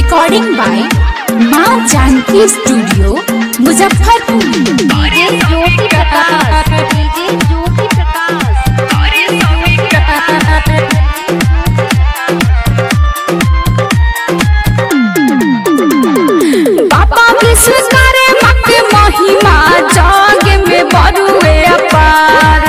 recording by Maa Janaki studio Muzaffarpur DJ Jyoti Prakash DJ Jyoti Prakash बाबा विश्व करे मत महिमा जग में बरुए अपार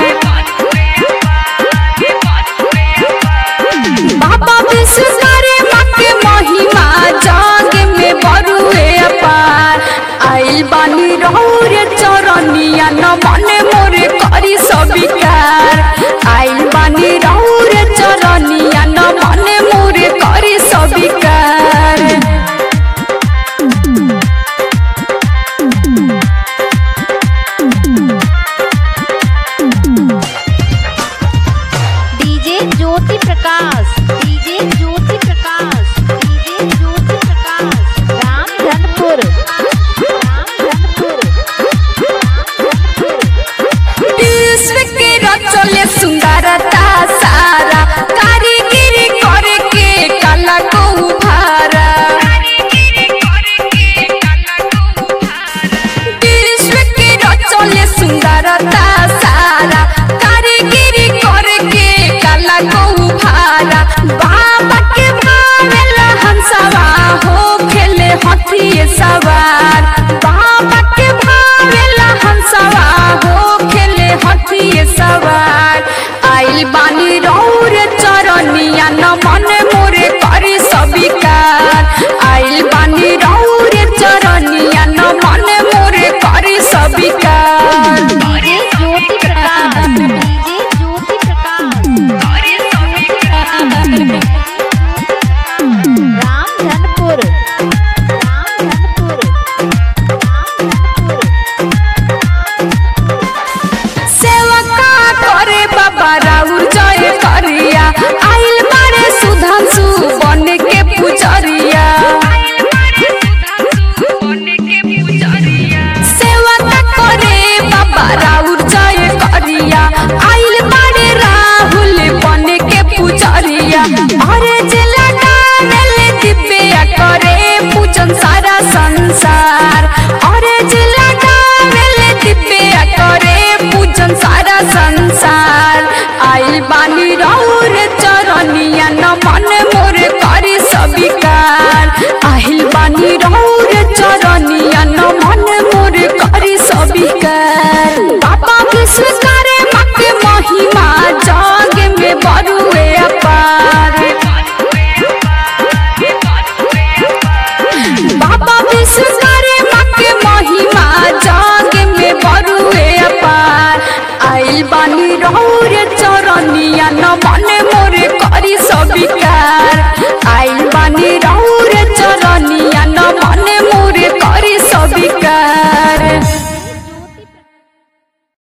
बाबा विश्व करे मत महिमा जग में बरुए अपार आइल बानी रौर चरनिया न मने मोरे करी सबिकार आइल बानी रौर चरनिया न मने मोरे करी सबिकार DJ Jyoti Prakash DJ Jyoti Prakash DJ Jyoti Prakash Ramdhanpur Ramdhanpur विश्व के रचले सुंदरता सारा कारीगिरी करे के कला को उभारा विश्व के रचले सुंदरता सारा कारीगिरी करे के कला को उभारा बाबा के भावेला हंसवा हो खेले हथिये सवार बाबा के भावेला हंसवा हो खेले हथिये सवार आइल बानी रौर चरनिया न मन मोरे करी सबिकार आइल बानी रौर चरनिया न मन मोरे करी सबिकार डीजे ज्योति प्रकाश डीजे ज्योति प्रकाश रामधनपुर रामधनपुर रामधनपुर सेवका करे बाबा राउर जय करिया आइल बारे सुधांशु बन के पुजरिया सेवका करे बाबा राउर जय करिया आइल बारे राहुल बन के पुजरिया अरे जिला डाले दिव्या करे पूजन सारा संसार अरे जिला डाले दिव्या करे पूजन सारा संसार आइल बानी रौर चरनिया न मन मोरे करी सबिकार आइल बानी रौर चरनिया न मन मोरे करी सबिकार बाबा विश्व करे मत महिमा जग में बरुए अपार बाबा विश्व करे मत महिमा जग में बरुए अपार आइल बानी रौर चरनिया न मन मोरे करी सबिकार आइल बानी रौर